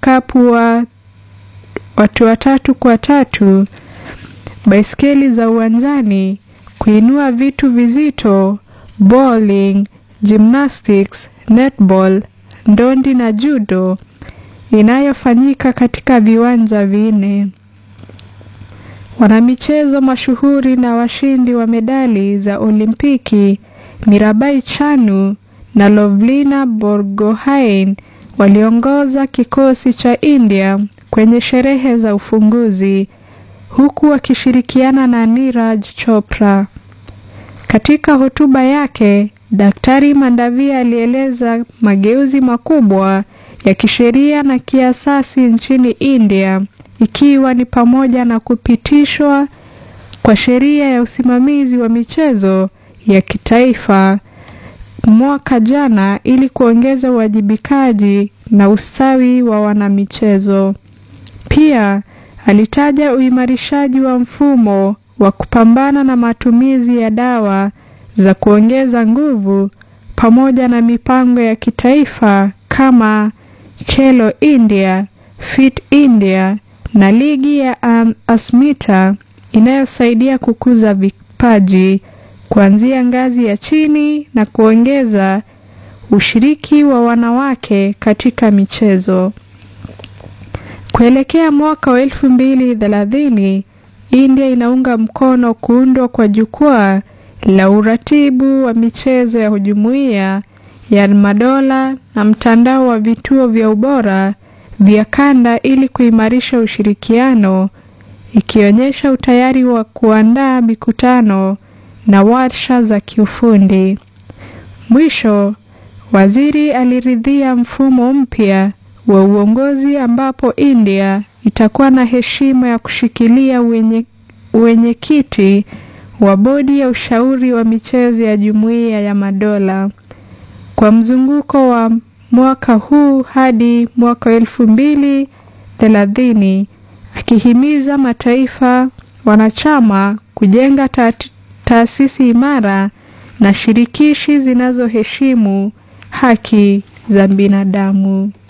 vikapu wa watu watatu kwa tatu, baiskeli za uwanjani, kuinua vitu vizito, bowling, gymnastics, netball, ndondi na judo inayofanyika katika viwanja vinne. Wanamichezo mashuhuri na washindi wa medali za Olimpiki Mirabai Chanu na Lovlina Borgohain waliongoza kikosi cha India kwenye sherehe za ufunguzi huku wakishirikiana na Niraj Chopra. Katika hotuba yake, Daktari Mandavia alieleza mageuzi makubwa ya kisheria na kiasasi nchini India ikiwa ni pamoja na kupitishwa kwa sheria ya usimamizi wa michezo ya kitaifa mwaka jana ili kuongeza uwajibikaji na ustawi wa wanamichezo. Pia alitaja uimarishaji wa mfumo wa kupambana na matumizi ya dawa za kuongeza nguvu pamoja na mipango ya kitaifa kama Khelo India, Fit India na ligi ya um, Asmita inayosaidia kukuza vipaji kuanzia ngazi ya chini na kuongeza ushiriki wa wanawake katika michezo. Kuelekea mwaka wa elfu mbili thelathini, India inaunga mkono kuundwa kwa jukwaa la uratibu wa michezo ya jumuiya ya madola na mtandao wa vituo vya ubora vya kanda ili kuimarisha ushirikiano, ikionyesha utayari wa kuandaa mikutano na warsha za kiufundi. Mwisho, waziri aliridhia mfumo mpya wa uongozi ambapo India itakuwa na heshima ya kushikilia uwenyekiti wa bodi ya ushauri wa michezo ya Jumuiya ya Madola kwa mzunguko wa mwaka huu hadi mwaka wa elfu mbili thelathini, akihimiza mataifa wanachama kujenga taasisi imara na shirikishi zinazoheshimu haki za binadamu.